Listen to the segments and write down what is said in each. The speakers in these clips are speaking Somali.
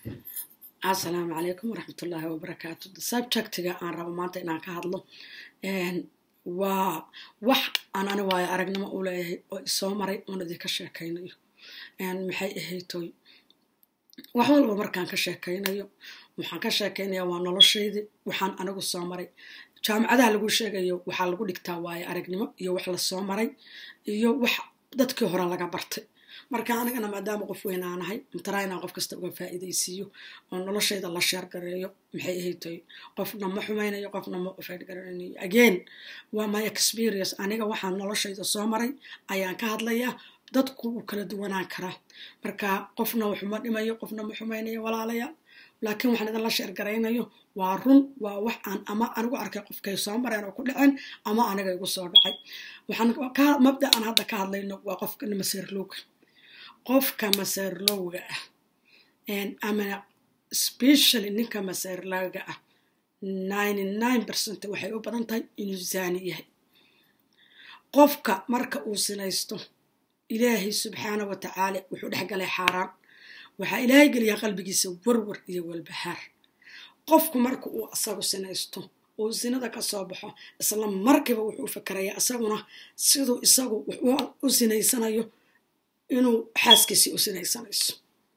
asalaamu calaykum waraxmatullaahi wabarakaatu subjectiga aan rabo maanta inaan ka hadlo waa wax aan ani waayo aragnimo u leeyahay oo isoo maray oon idinka sheekaynayo maxay ahaytoy wax walba markaan ka sheekaynayo waxaan ka sheekaynaya waa noloshaydii waxaan anigu soo maray jaamacadaha lagu sheegayo waxaa lagu dhigtaa waayo aragnimo iyo wax lasoo maray iyo wax dadkii hore laga bartay marka anigana maadaama qof weyn aanahay mataraa inaan qof kasta uga faa'iidaysiiyo oo noloshayda la sheergareeyo maxay ahaytoy qofna ma xumaynayo qofna ma faydgaranayo again waa my experience aniga waxaan noloshayda soo maray ayaan ka hadlayaa dadku wuu kala duwanaan karaa marka qofna waxuma dhimayo qofna ma xumaynayo walaalayaal laakiin waxaan idinla sheergaraynayo waa run waa wax aan ama anigu arkay qofkay soo mareen oo ku dhaceen ama aniga igu soo dhacay waxaan mabda aan hadda ka hadlayno waa qofka maseerlowga qofka maseerlowga ah ama specially ninka maseerlowga ah ninety nine percent waxay u badan tahay inuu zaani yahay qofka marka uu sinaysto ilaahay subxaana wa tacaala wuxuu dhex galay xaaraan waxaa ilaahay geliyaa qalbigiisa warwar iyo walbahaar qofku marka uu asagu sinaysto uu sinada ka soo baxo isla markiiba wuxuu fakerayaa isaguna siduu isagu u sinaysanayo inuu xaaskiisii u sinaysanayso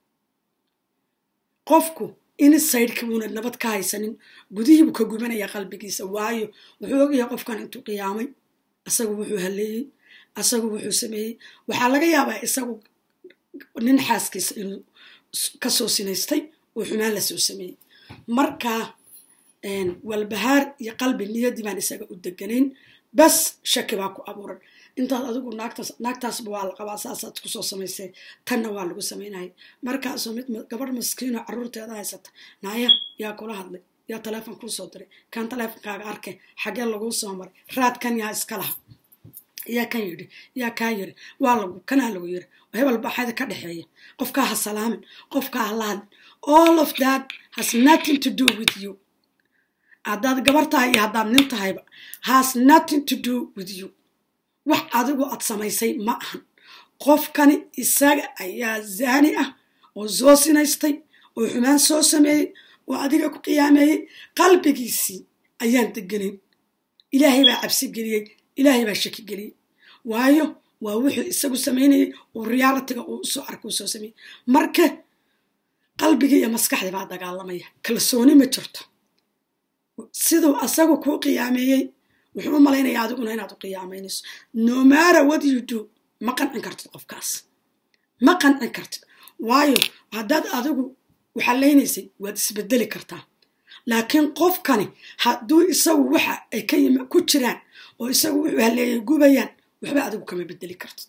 qofku insideka buuna nabad ka haysanin gudihiibuu ka gubanayaa qalbigiisa waayo wuxuu ogyahay qofkan intuu qiyaamay isagu wuxuu halleeyey isagu wuxuu sameeyey waxaa laga yaabaa isagu nin xaaskiisa inuu kasoo sinaystay oo xumaan lasoo sameeyey markaa walbahaar iyo qalbi niyadii baan isaga u deganayn bas shaki baa ku abuuran intaad adigu naagtaas naagtaasba waa la qabaa saasaad kusoo samaysay tanna waa lagu samaynaya markaasoo mid gabadh maskiino caruurteeda haysata naaya yaa kula hadlay yaa taleefon kuu soo diray kan taleefonkaaga arke xagee laguu soo maray raadkan yaa iska laha yaa kan yidhi yaa kaa yiri waa lagu kanaa lagu yiri hebel baxayda ka dhexeeya qofkaa ha salaamin qofkaa ha la hadlin all of that has nothing to do with you haddaad gabar tahay iyo haddaad nin tahayba has nothing to do with you wax adigu aad samaysay ma ahan qofkani isaga ayaa zaani ah oo soo sinaystay oo xumaan soo sameeyey oo adiga ku qiyaameeyey qalbigiisii ayaan deganayn ilaahay baa cabsi geliyey ilaahay baa shaki geliyey waayo waa wuxuu isagu samaynayay oo realitiga uu usoo arka uu soo sameeyey marka qalbigii iyo maskaxdii baa dagaalamaya kalsooni ma jirto siduu asagu kuu qiyaameeyey wuxuu u malaynayaa adiguna inaad u qiyaamaynayso no matter what you do ma qancin kartid qofkaas ma qancin kartid waayo haddaad adigu waxalaynaysay waad isbedeli kartaa laakiin qofkani hadduu isagu waxa ay ka yim ku jiraan oo isagu wuxuu haleeyay gubayaan waxba adigu kama bedeli kartid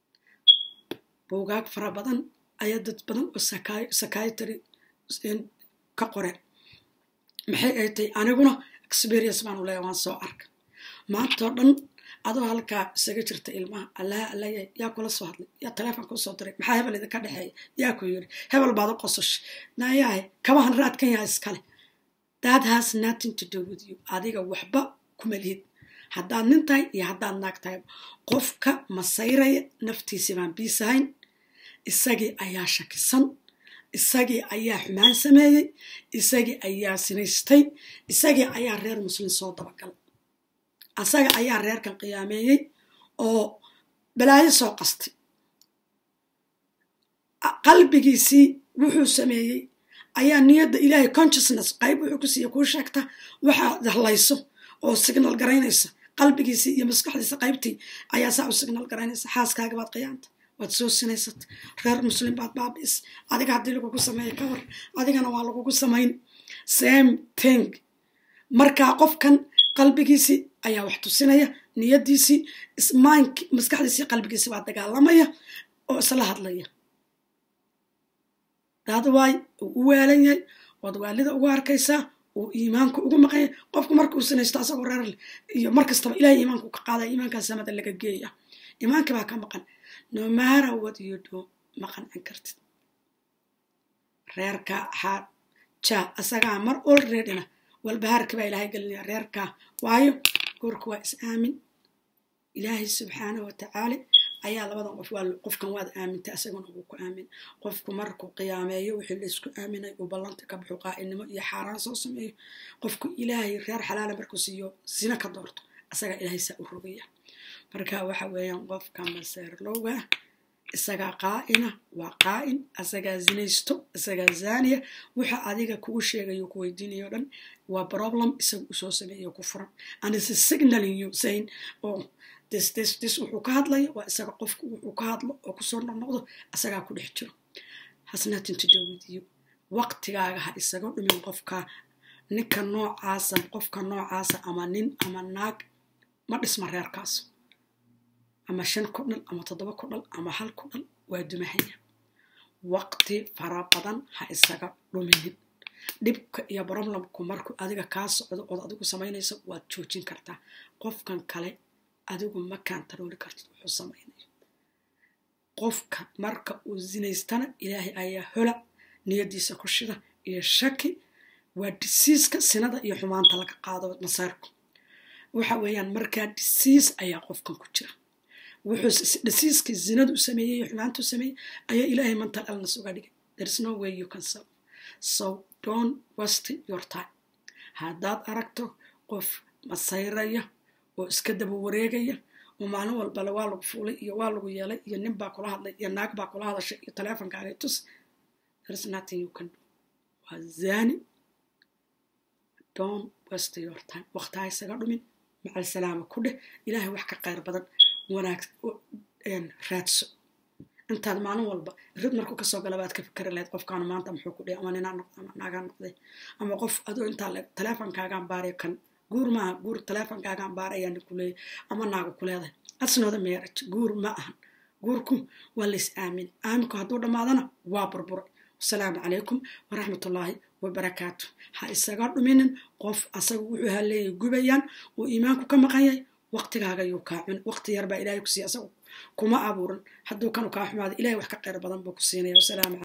buugaag fara badan ayaa dad badan oo sakaytary ka qoreen maxay ay tahay aniguna experience baan u leeya waan soo arka maantao dhan adoo halkaa isaga jirta ilmaha allaha allayahay yaa kula soo hadlay yaa taleefon kuu soo diray maxaa hebel idinka dhexeeya yaa ku yiri hebel baad u qososhay nayaahe kabahan raadkan yaa iskale that has nothing to do with you adiga waxba kuma lihid haddaad nin tahay iyo haddaad naag tahay qofka masayraya naftiisii baan biisahayn isagii ayaa shakisan isagii ayaa xumaan sameeyey isagii ayaa sinaystay isagii ayaa reer muslim soo dabagalay asaga ayaa reerkan qiyaameeyey oo balaayo soo qastay qalbigiisii wuxuu sameeyey ayaa niyadda ilaahay consciousness qayb wuxuu ku siiya kuu sheegta waxaad hadlayso oo signal garaynaysa qalbigiisii iyo maskaxdiisa qaybtii ayaa saa u signal garaynaysa xaaskaaga baad qiyaanta waad soo sinaysata reer muslim baad baabi'is adiga haddii lagugu sameeya ka hor adigana waa lagugu samayn same thing markaa qofkan qalbigiisii ayaa wax tusinaya niyadiisii ismaank maskaxdiisii qalbigiisii baa dagaalamaya oo isla hadlaya daada waay uu u waalan yahay waad waalida ugu arkaysaa uu iimaanku ugu maqanya qofku markuu sinaysto asagoo reer leh iyo mar kastaba ilahay iimaanku ka qaadaya iimaankaa samada laga geeya iimaankii baa ka maqan no matter what you do ma qancin kartid reerka xaa ja asagaa mar olreadyna walbahaarkii baa ilaahay gelinaya reerkaa waayo goorku waa is aamin ilaahay subxaana wa tacaala ayaa labadan qof qofkan waad aamintay asaguna wuu ku aamin qofku markuu qiyaameeyo wixii laysku aaminay uu ballanta ka baxo qaa'inimo iyo xaaraan soo sameeyo qofku ilaahay reer xalaala markuu siiyo sina ka doorto asagaa ilaahay saa u rogaya marka waxa weeyaan qofka maseerlowga isagaa qaa'ina waa qaa'in isagaa zinaysto isagaa zaaniya waxa adiga kugu sheegayo ku weydiinayo dhan waa problem isaga usoo sameeyo ku furan and is signaling you saying oh this this this wuxuu ka hadlayo waa isaga qofku wuxuu ka hadlo oo kusoo noqnoqdo isagaa ku dhex jiro has nothing to do with you waqtigaaga ha isaga dhumin qofka ninka noocaasa qofka noocaasa ama nin ama naag ma dhisma reerkaas ama shan ku dhal ama toddoba ku dhal ama hal ku dhal waa dumahaya waqti fara badan ha isaga dhuminin dhibka iyo broblemku markuu adiga kaa socdo ood adigu samaynayso waad joojin kartaa qofkan kale adigu ma kaantarooli kartid wuxuu samaynayo qofka marka uu zinaystana ilaahay ayaa hola niyadiisa ku shida iyo shaki waa disiiska sinada iyo xumaanta laga qaado masaarku waxa weeyaan markaa disiis ayaa qofkan ku jira wuxuu disiiskii zinadu sameeyey iyo xumaantu sameeyey ayaa ilaahay mental illness uga dhigay there is no way you can solve so don't waste your time haddaad aragto qof masayraya oo iska daba wareegaya oo maalin walbale waa lagu fuulay iyo waa lagu yeelay iyo nin baa kula hadlay iyo naag baa kula hadashay iyo taleefonkaaga tus there is nothing you can do waa zani don't waste your time waqtaha isaga dhumin macal salaama ku dheh ilaahay wax ka qayr badan wanaag raadso intaad maalin walba rid markuu kasoo gala baad ka fikari lahayd qofkaanu maanta muxuu ku dhihi ama ninaa noqday ama naagaa noqday ama qof adoo intaa le taleefonkaagaan baaray kan guur maaha guur taleefonkaagaan baaray ayaa ninku leeyahy ama naaga ku leedahay asnooda meeraj guur ma ahan guurku waa lays aamin aaminku hadduu dhammaadana waa burburay wasalaamu calaykum waraxmatullaahi wabarakaatu ha isaga dhuminin qof asaga wuxuu haleeyay gubayaan uu iimaanku ka maqan yahay waqtigaaga yuu kaa cuni waqti yar baa ilahay ku siiya asagu kuma abuuran hadduu kanu kaa xumaado ilahay wax ka qayr badan buu ku siinaya wasalaamu